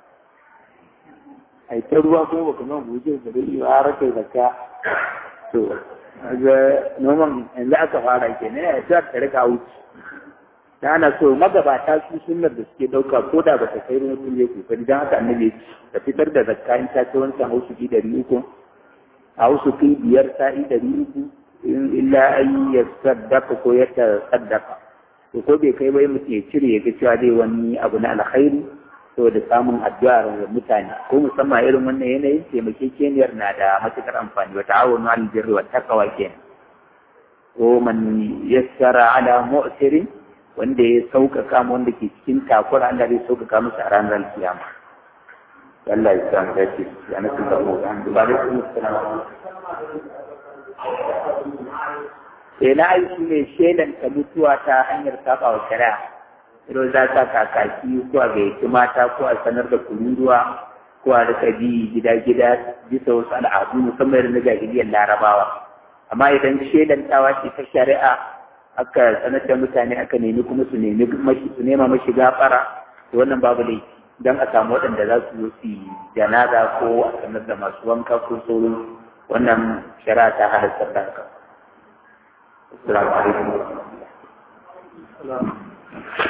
a ta ruwa kuma ba kuma buje da zai yi har kai zakka to ga noman yanzu aka fara ke ne ya ta ta rika wuce ta ana so magabata su sunnar da suke ɗauka ko da ba ta kai mutum ya kokari don haka annabi ta fitar da zakka in ta ce wancan hausu ki ɗari uku a hausu ki biyar sa'i ɗari uku illa an ya saddaka ko ya saddaka to ko bai kai bai mutum ya cire ya ga cewa zai wani abu na alkhairi saboda samun addu'ar mutane ko musamman irin wannan yanayin taimakekeniyar na da matukar amfani wa ta'awunu al birri wa taqwa kenan ko man yassara ala mu'sirin wanda ya sauƙaƙa mu wanda ke cikin takura Allah zai sauƙaƙa musu a ranar alkiyama Allah ya san dace ya nasu da mu ba da kuma sai na aiki mai shaidan ta mutuwa ta hanyar saba wa shari'a idan za ta kakaki ko a gayyaci mata ko a sanar da kururuwa ko a rika bi gida-gida bisa wasu al'adu musamman irin na jahiliyar larabawa amma idan shaidan tawa ce ta shari'a aka sanar da mutane aka nemi kuma su nemi mashi su nema mashi gafara to wannan babu laifi dan a samu waɗanda za su zo su yi janaza ko a sanar da masu wanka ko sauran wannan shari'a ta halatta da haka. Assalamu alaikum.